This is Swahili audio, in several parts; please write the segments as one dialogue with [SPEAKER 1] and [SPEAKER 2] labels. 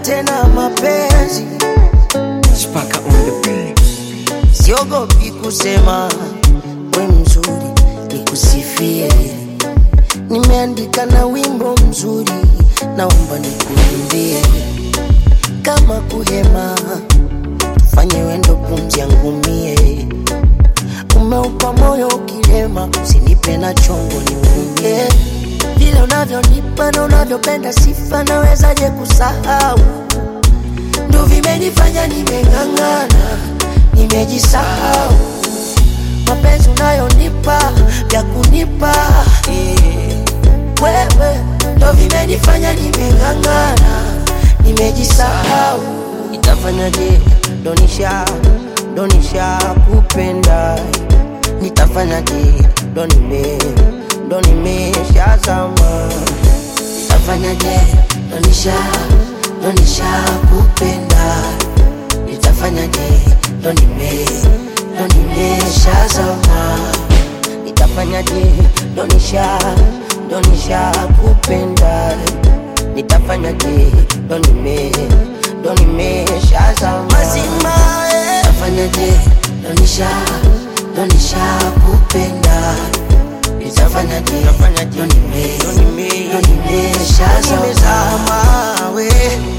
[SPEAKER 1] tena mapenzi,
[SPEAKER 2] Spaka on the beat.
[SPEAKER 1] siogopi kusema we mzuri, nikusifie. Nimeandika na wimbo mzuri, naomba nikuimbie. Kama kuhema, fanye wendo pumzi yangu mie. Umeupa moyo ukilema, usinipe na chongo niumie. Vile unavyonipa na unavyopenda sifa, nawezaje kusahau? ndo vimenifanya nimeng'ang'ana, nimejisahau. Mapenzi unayonipa vya kunipa eh, wewe ndo vimenifanya nimeng'ang'ana, nimejisahau. Nitafanyaje? Donisha donisha kupenda, nitafanyaje? Ndo nime ndo nimeshazama nitafanyaje? Donisha donisha kupenda, nitafanyaje? Ndo nime ndo nimeshazama nitafanyaje? Donisha donisha kupenda, nitafanyaje? Ndo nime ndo nimeshazama mazima eh. nitafanyaje? Donisha donisha kupenda nitafanyaje? Ndo nime ndo nime ndo nimeshazama we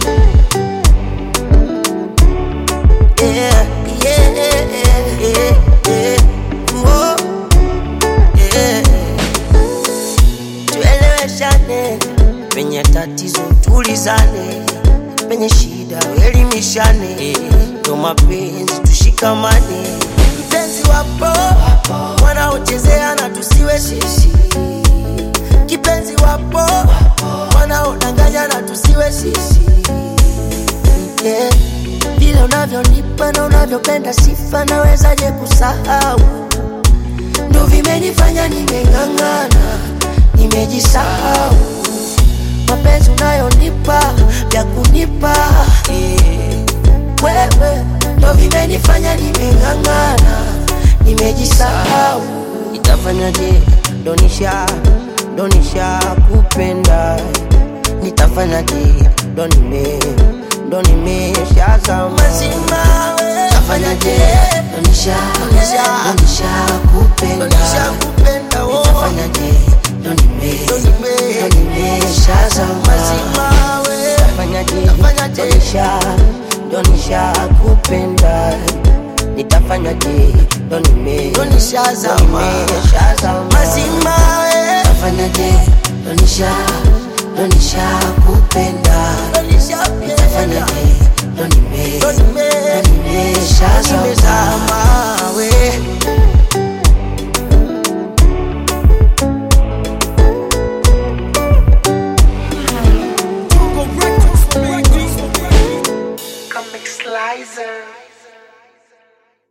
[SPEAKER 1] yeah, yeah, yeah, yeah. Whoa, yeah. Tueleweshane penye tatizo, tulizane penye shida, elimishane ndo mapenzi, tushikamane. Mpenzi wapo wanaochezea na tusiwe sisi, kipenzi wapo wanaodanganya na tusiwe sisi yeah. Vile unavyonipa na unavyopenda sifa, nawezaje kusahau? Ndo vimenifanya nimeng'ang'ana, nimejisahau. Mapenzi unayonipa vya kunipa eh, wewe ndo vimenifanya nimeng'ang'ana, nimejisahau. Nitafanyaje? Donisha donisha kupenda, nitafanyaje? Ndo nime ndo nimeshazama mazima we. Nitafanyaje? Donisha donisha donisha kupenda, donisha kupenda oh. Nitafanyaje? Ndo nime ndo nime ndo nimeshazama mazima we. Nitafanyaje? Nitafanyaje? Donisha donisha kupenda nitafanyaje? Ndo nime ndo nishazama nimeshazama mazima we. Nitafanyaje? Donisha donisha kupenda nitafanyaje? Ndo nime ndo nime ndo nimeshazama we.
[SPEAKER 2] Tungo Records, baby.
[SPEAKER 1] Comic Slicer.